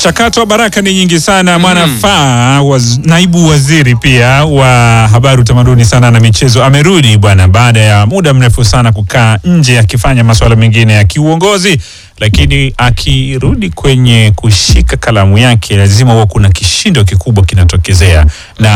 Mchakato wa baraka ni nyingi sana. Mwanafaa waz, naibu waziri pia wa habari, utamaduni, sana na michezo amerudi bwana, baada ya muda mrefu sana kukaa nje akifanya masuala mengine ya kiuongozi, lakini akirudi kwenye kushika kalamu yake, lazima huwa kuna kishindo kikubwa kinatokezea, na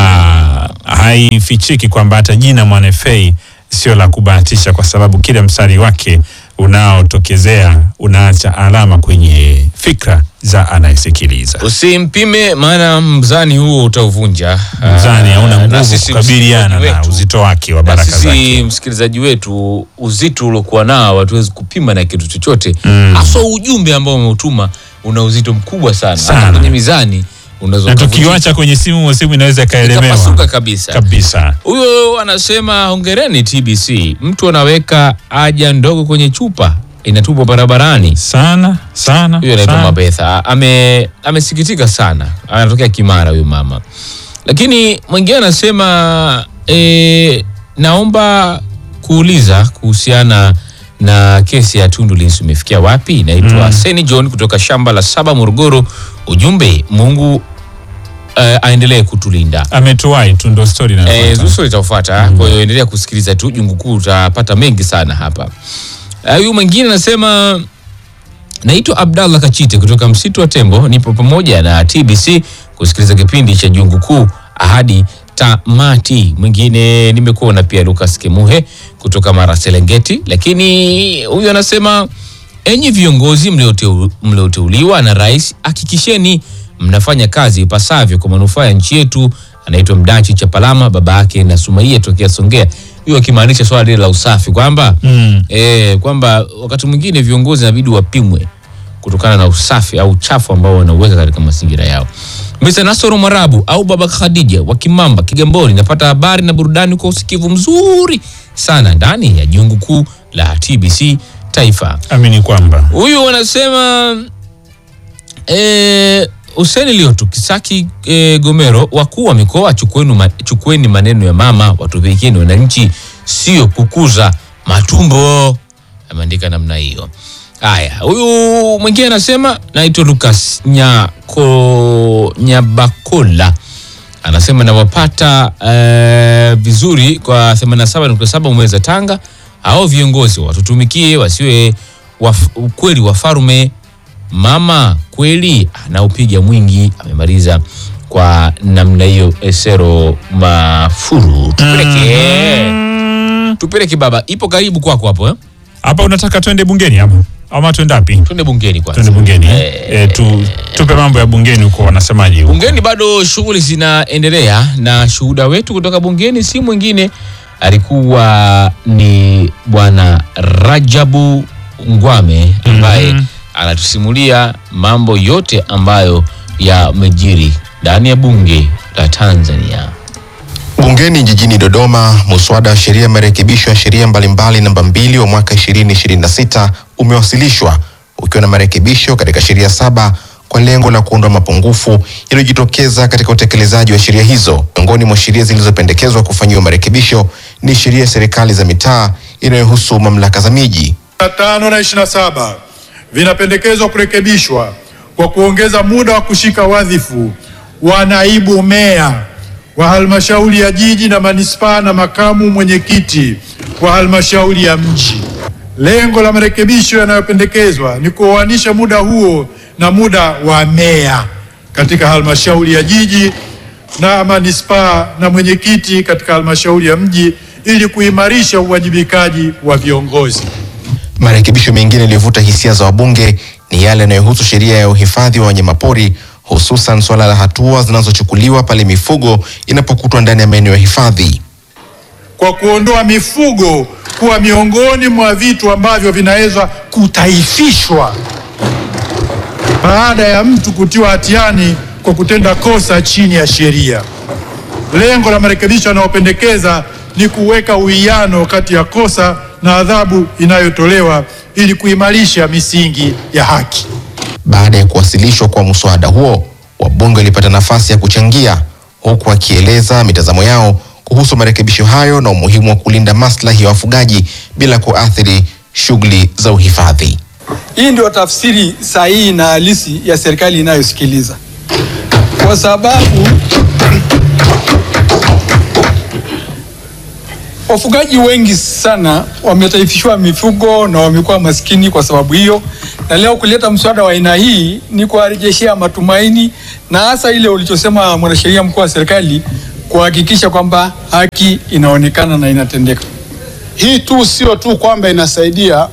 haifichiki kwamba hata jina Mwanafei sio la kubahatisha, kwa sababu kila mstari wake unaotokezea unaacha alama kwenye fikra za anayesikiliza. Usimpime, maana mzani huo utauvunja. Mzani hauna Ah, na nguvu sisi kukabiliana msikilizaji na wetu- uzito wake wa na baraka sisi zake. msikilizaji wetu, uzito uliokuwa nao hatuwezi kupima na kitu chochote, Mm. haswa ujumbe ambao umeutuma una uzito mkubwa sana, Sana. hata kwenye mizani unaweza Na ukavunjika, tukiwacha kwenye simu, simu inaweza ikaelemewa ikapasuka kabisa. kabisa. Huyo anasema hongereni TBC, mtu anaweka haja ndogo kwenye chupa inatupwa barabarani. Sana sana Huyo anaitwa sana. Mabetha ame amesikitika sana, anatokea Kimara huyu mama. Lakini mwingine anasema e, naomba kuuliza kuhusiana na kesi ya Tundu Lissu imefikia wapi? Naitwa Seni John kutoka shamba la saba Morogoro. Ujumbe, Mungu eh, aendelee kutulinda. Ametuwai tu, ndo stori Eh, inayofuata. Zuso itafuata. Kwa hiyo endelea kusikiliza tu Jungu Kuu, utapata mengi sana hapa. Eh, Huyu mwingine anasema naitwa Abdallah Kachite kutoka msitu wa Tembo, nipo pamoja na TBC kusikiliza kipindi cha Jungu Kuu hadi tamati. Mwingine nimekuona pia Lucas Kemuhe kutoka Mara Serengeti, lakini huyu anasema enyi viongozi mlioteu- mlioteuliwa na rais, hakikisheni mnafanya kazi ipasavyo kwa manufaa ya nchi yetu. Anaitwa Mdachi Chapalama, baba yake na Sumaia tokea Songea, huyo akimaanisha swala lile la usafi kwamba Mm. eh, kwamba wakati mwingine viongozi inabidi wapimwe kutokana na usafi au uchafu ambao wanauweka katika mazingira yao. Mr. Nasoro Mwarabu au Baba Khadija wa Kimamba, Kigamboni, napata habari na burudani kwa usikivu mzuri sana ndani ya jungu kuu la TBC Taifa. Amini kwamba Huyu wanasema eh, Huseni Liotu Kisaki eh, Gomero, wakuu wa mikoa chukueni, ma, chukueni maneno ya mama watumikieni wananchi, sio kukuza matumbo. Ameandika namna hiyo. Haya, huyu mwingine anasema naitwa Lucas Nyako Nyabakola anasema nawapata eh, vizuri kwa 87.7 mwezi Tanga. Hao viongozi watutumikie, wasiwe waf, kweli wafarume. Mama kweli anaupiga mwingi. Amemaliza kwa namna hiyo. Esero Mafuru, tupeleke tupeleke baba, ipo karibu kwako hapo eh? hapa unataka twende bungeni ama ama twende wapi? Twende bungeni kwanza. Twende bungeni Eh, eh, tu, tupe mambo ya bungeni huko, wanasemaje huko? Bungeni bado shughuli zinaendelea, na shuhuda wetu kutoka bungeni si mwingine alikuwa ni bwana Rajabu Ngwame ambaye Mhm. anatusimulia mambo yote ambayo yamejiri ndani ya bunge la Tanzania. Bungeni jijini Dodoma, muswada wa sheria ya marekebisho ya sheria mbalimbali namba mbili wa mwaka 2026 umewasilishwa ukiwa na marekebisho katika sheria saba kwa lengo la kuondoa mapungufu yaliyojitokeza katika utekelezaji wa sheria hizo. Miongoni mwa sheria zilizopendekezwa kufanyiwa marekebisho ni sheria ya serikali za mitaa inayohusu mamlaka za miji, na tano na ishirini na saba vinapendekezwa kurekebishwa kwa kuongeza muda wa kushika wadhifu wa naibu meya wa halmashauri ya jiji na manispaa na makamu mwenyekiti wa halmashauri ya mji. Lengo la marekebisho yanayopendekezwa ni kuoanisha muda huo na muda wa meya katika halmashauri ya jiji na manispaa na mwenyekiti katika halmashauri ya mji ili kuimarisha uwajibikaji wa viongozi. Marekebisho mengine yaliyovuta hisia za wabunge ni yale yanayohusu sheria ya uhifadhi wa wanyamapori, hususan suala la hatua zinazochukuliwa pale mifugo inapokutwa ndani ya maeneo ya hifadhi. kwa kuondoa mifugo kuwa miongoni mwa vitu ambavyo vinaweza kutaifishwa baada ya mtu kutiwa hatiani kwa kutenda kosa chini ya sheria. Lengo la marekebisho yanayopendekeza ni kuweka uwiano kati ya kosa na adhabu inayotolewa ili kuimarisha misingi ya haki. Baada ya kuwasilishwa kwa mswada huo, wabunge walipata nafasi ya kuchangia, huku wakieleza mitazamo yao kuhusu marekebisho hayo na umuhimu wa kulinda maslahi ya wafugaji bila kuathiri shughuli za uhifadhi. Hii ndio tafsiri sahihi na halisi ya serikali inayosikiliza, kwa sababu wafugaji wengi sana wametaifishwa mifugo na wamekuwa maskini kwa sababu hiyo, na leo kuleta mswada wa aina hii ni kuwarejeshea matumaini, na hasa ile ulichosema mwanasheria mkuu wa serikali, kuhakikisha kwamba haki inaonekana na inatendeka. Hii tu sio tu kwamba inasaidia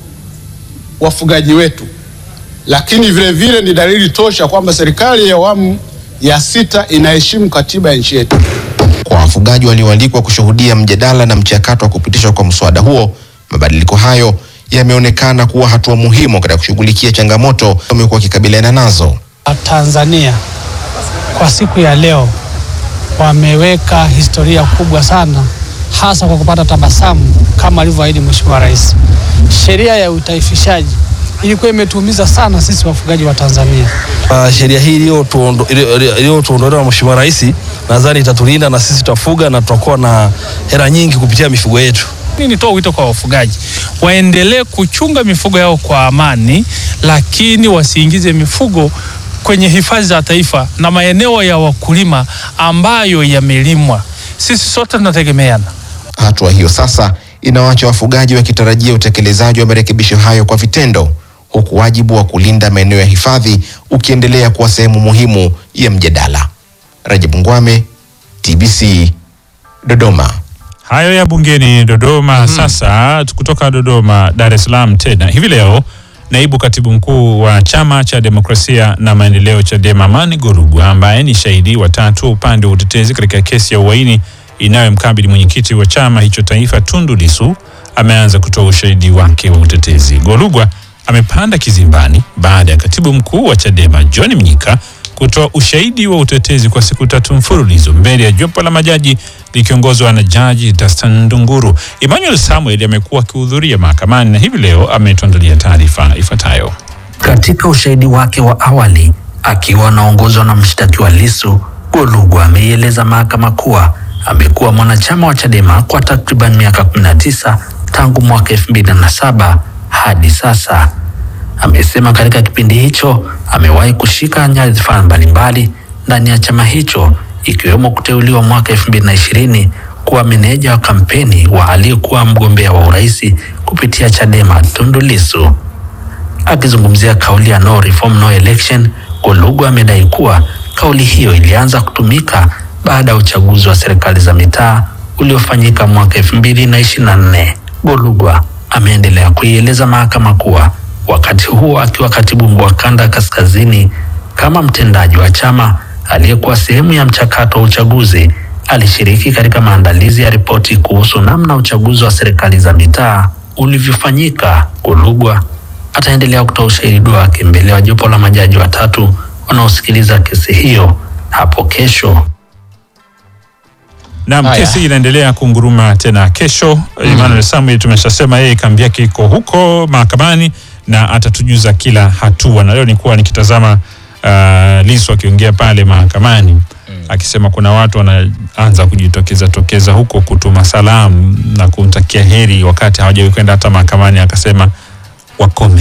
wafugaji wetu, lakini vile vile ni dalili tosha kwamba serikali ya awamu ya sita inaheshimu katiba ya nchi yetu. Kwa wafugaji walioalikwa kushuhudia mjadala na mchakato wa kupitishwa kwa mswada huo, mabadiliko hayo yameonekana kuwa hatua muhimu katika kushughulikia changamoto wamekuwa wakikabiliana nazo. Tanzania kwa siku ya leo wameweka historia kubwa sana, hasa kwa kupata tabasamu kama alivyoahidi Mheshimiwa Rais. Sheria ya utaifishaji ilikuwa imetuumiza sana sisi wafugaji wa Tanzania. Uh, sheria hii iliyotuondo- iliyo- iliyotuondolewa na Mheshimiwa Rais nadhani itatulinda na sisi tutafuga na tutakuwa na hela nyingi kupitia mifugo yetu. Mimi nitoa wito kwa wafugaji waendelee kuchunga mifugo yao kwa amani, lakini wasiingize mifugo kwenye hifadhi za taifa na maeneo ya wakulima ambayo yamelimwa. Sisi sote tunategemeana. Hatua hiyo sasa inawaacha wafugaji wakitarajia utekelezaji wa marekebisho hayo kwa vitendo, huku wajibu wa kulinda maeneo ya hifadhi ukiendelea kuwa sehemu muhimu ya mjadala. Rajab Ngwame, TBC, Dodoma. Hayo ya bungeni Dodoma. Sasa kutoka Dodoma, Dar es Salaam tena hivi leo, naibu katibu mkuu wa chama cha demokrasia na maendeleo Chadema Amani Golugwa, ambaye ni shahidi wa tatu wa upande wa utetezi katika kesi ya uhaini inayomkabili mwenyekiti wa chama hicho taifa Tundu Lissu, ameanza kutoa ushahidi wake wa utetezi. Golugwa amepanda kizimbani baada ya katibu mkuu wa Chadema John Mnyika kutoa ushahidi wa utetezi kwa siku tatu mfululizo mbele ya jopo la majaji likiongozwa na jaji Dastan Ndunguru. Emmanuel Samuel amekuwa akihudhuria mahakamani na hivi leo ametuandalia taarifa ifuatayo. Katika ushahidi wake wa awali akiwa anaongozwa na mshtakiwa Lissu, Golugwa ameieleza mahakama kuwa amekuwa mwanachama wa Chadema kwa takriban miaka 19 tangu mwaka 2007 hadi sasa. Amesema katika kipindi hicho amewahi kushika nyadhifa mbalimbali ndani ya chama hicho ikiwemo kuteuliwa mwaka 2020 kuwa meneja wa kampeni wa aliyekuwa mgombea wa urais kupitia Chadema Tundu Lissu. Akizungumzia kauli ya no reform no election, Golugwa amedai kuwa kauli hiyo ilianza kutumika baada ya uchaguzi wa serikali za mitaa uliofanyika mwaka elfu mbili na ishirini na nne. Golugwa ameendelea kuieleza mahakama kuwa wakati huo akiwa katibu mkuu wa kanda ya kaskazini kama mtendaji wa chama aliyekuwa sehemu ya mchakato wa uchaguzi alishiriki katika maandalizi ya ripoti kuhusu namna uchaguzi wa serikali za mitaa ulivyofanyika. Golugwa ataendelea kutoa ushahidi wake mbele ya jopo la majaji watatu wanaosikiliza kesi hiyo hapo kesho. Naam, Haya. kesi inaendelea kunguruma tena kesho. Emmanuel Samuel tumeshasema yeye kambi yake iko huko mahakamani na atatujuza kila hatua, na leo nilikuwa nikitazama uh, Lissu akiongea pale mahakamani akisema kuna watu wanaanza kujitokeza tokeza huko kutuma salamu na kumtakia heri wakati hawajawahi kwenda hata mahakamani, akasema wakome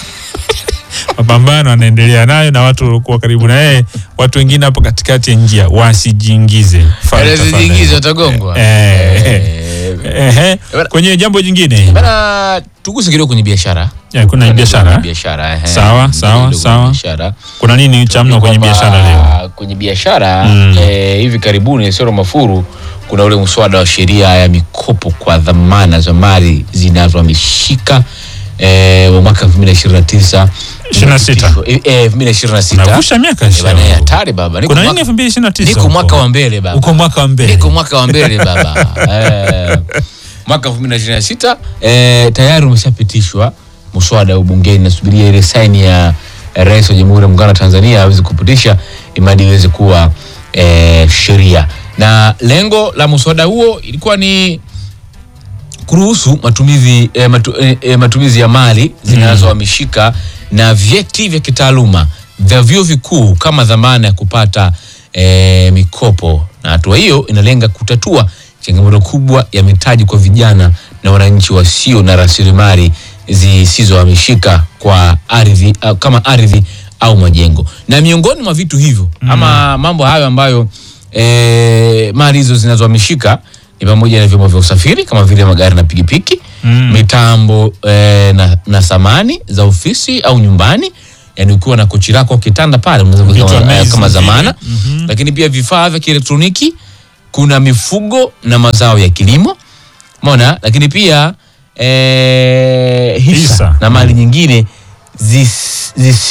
mapambano anaendelea nayo na watu waliokuwa karibu na yeye, watu wengine hapo katikati ya njia wasijiingize. Fanya Wasijiingize, tafadhali. watagongwa. Eh, eh, Eh, eh, eh. Kwenye jambo jingine Bana, tuguse kidogo kwenye biashara. ya, kuna biashara Kwenye biashara. eh. Sawa, sawa, Kidogo kwenye sawa. biashara. kuna nini cha mno kwenye Kwamba biashara leo? Kwenye biashara Mm. eh, hivi karibuni Sero Mafuru kuna ule mswada wa sheria ya mikopo kwa dhamana za mali zinazohamishika eh, wa mwaka 2029 26. Eh, eh, 2026. Unavusha miaka Eh, bana, shauri. hatari baba. Niko Kuna mwaka- nini 2029? Niko huko? mwaka wa mbele baba. Uko mwaka wa mbele. Niko mwaka wa mbele baba. eh, mwaka 2026 eh, tayari umeshapitishwa mswada wa bungeni, nasubiria ile saini ya ya Rais wa Jamhuri ya Muungano wa Tanzania aweze kupitisha imadi iweze kuwa eh, sheria, na lengo la mswada huo ilikuwa ni kuruhusu matumizi, eh, matu, eh, eh, matumizi ya mali zinazohamishika na vyeti vya kitaaluma vya vyuo vikuu kama dhamana ya kupata eh, mikopo, na hatua hiyo inalenga kutatua changamoto kubwa ya mitaji kwa vijana na wananchi wasio na rasilimali zisizohamishika kwa ardhi uh, kama ardhi au majengo na miongoni mwa vitu hivyo mm. ama mambo hayo ambayo e, mali hizo zinazohamishika ni pamoja na vyombo vya usafiri kama vile magari na pikipiki mm. mitambo e, na, na samani za ofisi au nyumbani yani ukiwa na kochi lako kitanda pale unaweza Vitu kuweka kama, amazing kama vile. zamana lakini pia vifaa vya kielektroniki kuna mifugo na mazao ya kilimo mona lakini pia e, hisa, Hisa. na mali nyingine zis,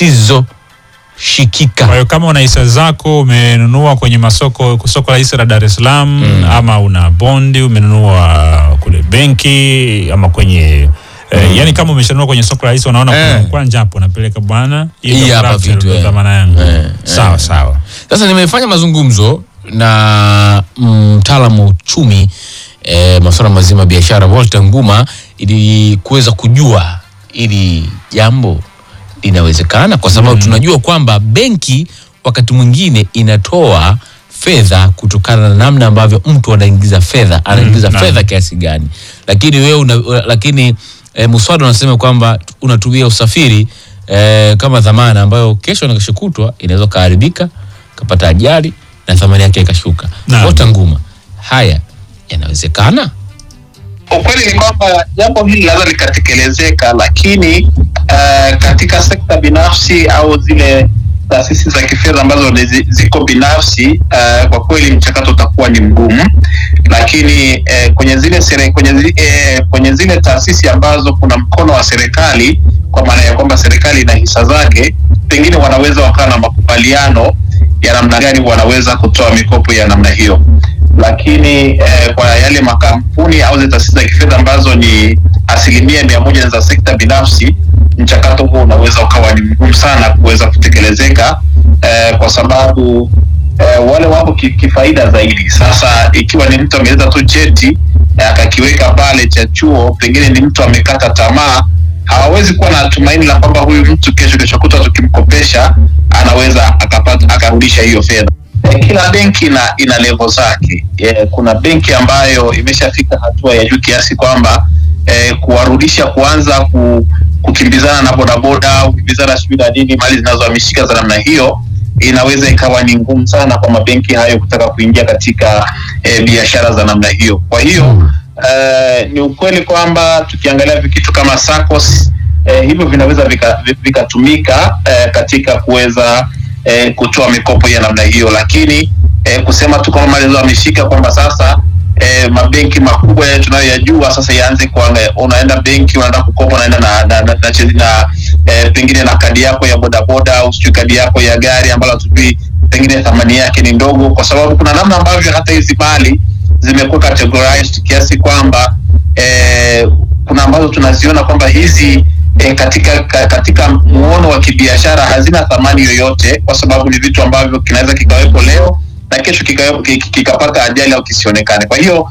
zisizoshikika Kwa hiyo kama una hisa zako umenunua kwenye masoko soko la hisa la Dar es Salaam ama una bondi umenunua kule benki ama kwenye Eh, yani kama umeshanunua kwenye soko la hisa unaona Eh. kuna kwanja hapo unapeleka bwana hii Hii ndio hapa collateral, vitu, ndio eh. dhamana yangu Eh, sawa eh. sawa Sasa nimefanya mazungumzo na mtaalamu wa uchumi e, masuala mazima ya biashara Walter Nguma ili kuweza kujua ili jambo linawezekana, kwa sababu tunajua kwamba benki wakati mwingine inatoa fedha kutokana na namna ambavyo mtu anaingiza fedha anaingiza naam. fedha kiasi gani, lakini wewe una, lakini e, muswada unasema kwamba unatumia usafiri e, kama dhamana ambayo kesho na kesho kutwa inaweza kaharibika kapata ajali na thamani yake ikashuka. Naam. Walter Nguma, haya yanawezekana? Ukweli ni kwamba jambo hili linaweza likatekelezeka, lakini uh, katika sekta binafsi au zile taasisi za kifedha ambazo ni zi- ziko binafsi uh, kwa kweli mchakato utakuwa ni mgumu, lakini uh, kwenye zile sere, kwenye, zi, uh, kwenye zile taasisi ambazo kuna mkono wa serikali, kwa maana ya kwamba serikali ina hisa zake, pengine wanaweza wakawa na makubaliano ya namna gani wanaweza kutoa mikopo ya namna hiyo lakini eh, kwa yale makampuni au zile taasisi za kifedha ambazo ni asilimia mia moja ni za sekta binafsi, mchakato huo unaweza ukawa ni mgumu sana kuweza kutekelezeka eh, kwa sababu eh, wale wako ki- kifaida zaidi. Sasa ikiwa ni mtu ameweza tu cheti eh, akakiweka pale cha chuo, pengine ni mtu amekata tamaa, hawawezi kuwa na tumaini la kwamba huyu mtu kesho kesho kutwa tukimkopesha anaweza akapata akarudisha hiyo fedha. Eh, Kila benki ina, ina levo zake. Eh, kuna benki ambayo imeshafika hatua ya juu kiasi kwamba eh, kuwarudisha kuanza ku, kukimbizana na bodaboda au kukimbizana sijui na nini mali zinazohamishika za namna hiyo inaweza ikawa ni ngumu sana kwa mabenki hayo kutaka kuingia katika eh, biashara za namna hiyo. Kwa hiyo eh, ni ukweli kwamba tukiangalia vikitu kama SACCOS eh, hivyo vinaweza vikatumika vika vikatumika, eh, katika kuweza eh, kutoa mikopo ya namna hiyo, lakini eh, kusema tu kwamba mali zilizohamishika kwamba sasa eh, mabenki makubwa yale tunayoyajua sasa yaanze kuanga, unaenda benki unaenda kukopa, unaenda na, na, na, na, na, na eh, pengine na kadi yako ya bodaboda au sijui kadi yako ya gari ambalo hatujui pengine thamani yake ni ndogo, kwa sababu kuna namna ambavyo hata hizi mali zimekuwa categorized kiasi kwamba eh, kuna ambazo tunaziona kwamba hizi eh, katika ka, katika muono wa kibiashara hazina thamani yoyote, kwa sababu ni vitu ambavyo kinaweza kikawepo leo na kesho kikawe- ki- ki- kikapata ajali au kisionekane. Kwa hiyo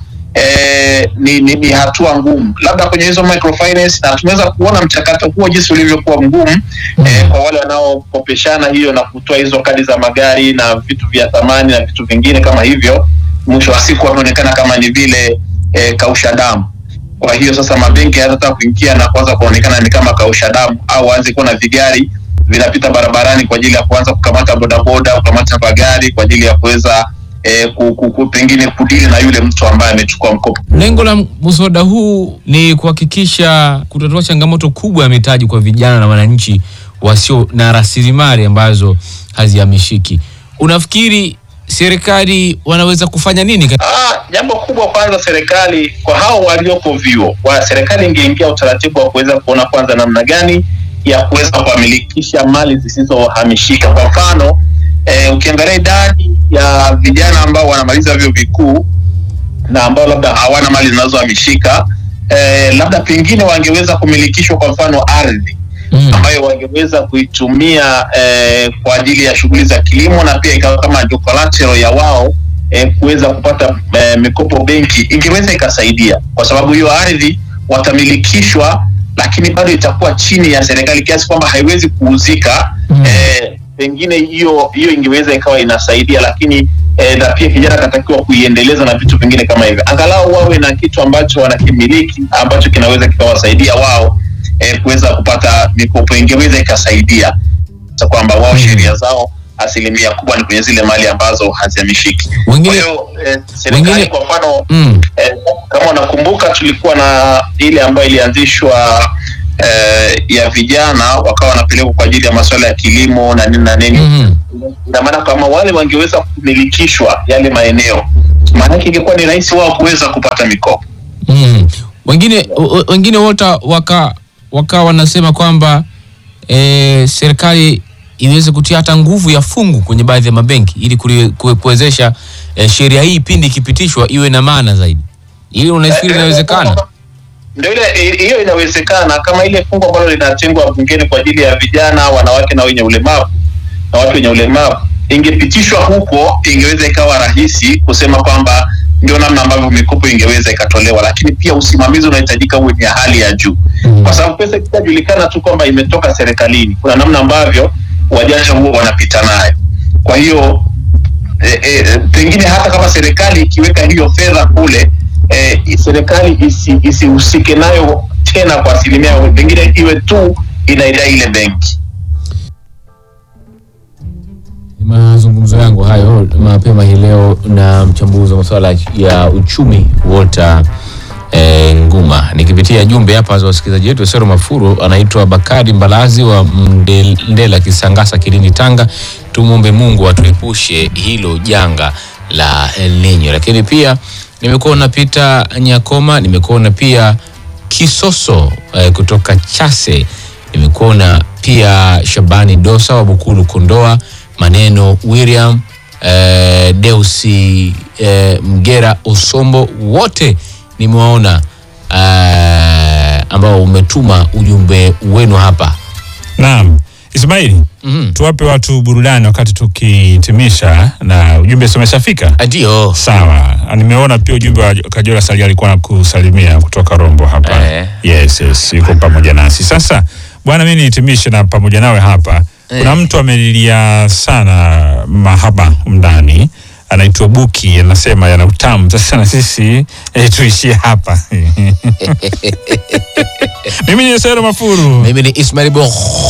eh, ni, ni, ni hatua ngumu labda kwenye hizo microfinance, na tumeweza kuona mchakato huo jinsi ulivyokuwa mgumu eh, kwa wale wanaokopeshana hiyo na kutoa hizo kadi za magari na vitu vya thamani na vitu vingine kama hivyo, mwisho wa siku wameonekana kama ni vile eh, kausha damu. Kwa hiyo sasa mabenki hayatataka kuingia na kuanza kuonekana ni kama kausha damu, au waanze kuwa na vigari vinapita barabarani kwa ajili ya kuanza kukamata bodaboda, kukamata magari kwa ajili ya kuweza eh, ku, ku, ku, pengine kudili na yule mtu ambaye amechukua mkopo. Lengo la mswada huu ni kuhakikisha kutatua changamoto kubwa ya mitaji kwa vijana na wananchi wasio na rasilimali ambazo hazihamishiki. Unafikiri serikali wanaweza kufanya nini? kat- Ah, jambo kubwa kwanza, serikali kwa hao walioko vyuo, wa serikali ingeingia utaratibu wa kuweza kuona kwanza namna gani ya kuweza kuwamilikisha mali zisizohamishika. Kwa mfano eh, ukiangalia idadi ya vijana ambao wanamaliza vyuo vikuu na ambao labda hawana mali zinazohamishika eh, labda pengine wangeweza kumilikishwa kwa mfano ardhi ambayo wangeweza kuitumia eh, kwa ajili ya shughuli za kilimo na pia ikawa kama ndio collateral ya wao eh, kuweza kupata eh, mikopo benki, ingeweza ikasaidia, kwa sababu hiyo ardhi watamilikishwa, lakini bado itakuwa chini ya serikali kiasi kwamba haiwezi kuuzika eh, pengine hiyo hiyo ingeweza ikawa inasaidia, lakini eh, na pia kijana akatakiwa kuiendeleza na vitu vingine kama hivyo, angalau wawe na kitu ambacho wanakimiliki ambacho kinaweza kikawasaidia wao eh, kuweza kupata mikopo ingeweza ikasaidia Sa kwamba wao sheria zao asilimia kubwa ni kwenye zile mali ambazo hazihamishiki. Kwa Wengine hiyo eh, serikali wengine- kwa mfano mm. eh, kama unakumbuka tulikuwa na ile ambayo ilianzishwa eh, ya vijana wakawa wanapelekwa kwa ajili ya masuala ya kilimo na nini na nini Mhm. ina maana kama wale wangeweza kumilikishwa yale maeneo maanake ingekuwa ni rahisi wao kuweza kupata mikopo Mm. Wengine w- wengine wote waka waka wanasema kwamba e, serikali iweze kutia hata nguvu ya fungu kwenye baadhi ya mabenki ili kuli- kue- kuwezesha e, sheria hii pindi ikipitishwa iwe na maana zaidi. Ili unafikiri inawezekana? ndio ile hiyo inawezekana kama ile fungu ambalo linatengwa bungeni kwa ajili ya vijana wanawake na wenye ulemavu na watu wenye ulemavu ingepitishwa huko ingeweza ikawa rahisi kusema kwamba ndio namna ambavyo mikopo ingeweza ikatolewa lakini pia usimamizi unahitajika uwe ni ya hali ya juu kwa sababu pesa ikishajulikana tu kwamba imetoka serikalini kuna namna ambavyo wajanja huo wanapita nayo kwa hiyo e, e, pengine hata kama serikali ikiweka hiyo fedha kule e, serikali isi- isihusike nayo tena kwa asilimia pengine iwe tu inaidai ile benki Ni mazungumzo yangu hayo mapema hii leo na mchambuzi wa masuala ya uchumi Walter e, Nguma, nikipitia jumbe hapa za wasikilizaji wetu. Sero Mafuru anaitwa Bakari Mbalazi wa Mndel- Ndela Kisangasa, Kilindi, Tanga. Tumwombe Mungu atuepushe hilo janga la El Nino. Lakini pia nimekuona Peter Nyakoma, nimekuona pia Kisoso eh, kutoka Chase, nimekuona pia Shabani Dosa wa Bukulu Kondoa, Maneno William eh, Deusi eh, Mgera Osombo, wote nimewaona eh, ambao umetuma ujumbe wenu hapa. Naam, Ismaili, Mhm. tuwape watu burudani wakati tukihitimisha, na ujumbe si umeshafika? Ndio. Sawa, nimeona pia ujumbe wa Kajora Sali alikuwa na kusalimia kutoka Rombo hapa. Eh. Yes, yes, yuko pamoja nasi. Sasa bwana, mimi nihitimishe na pamoja nawe hapa. Kuna mtu amelilia sana mahaba ndani anaitwa Buki, anasema yana utamu. Sasa na sisi eh, tuishie hapa. Mimi ni Sero Mafuru. Mimi ni Ismail Bo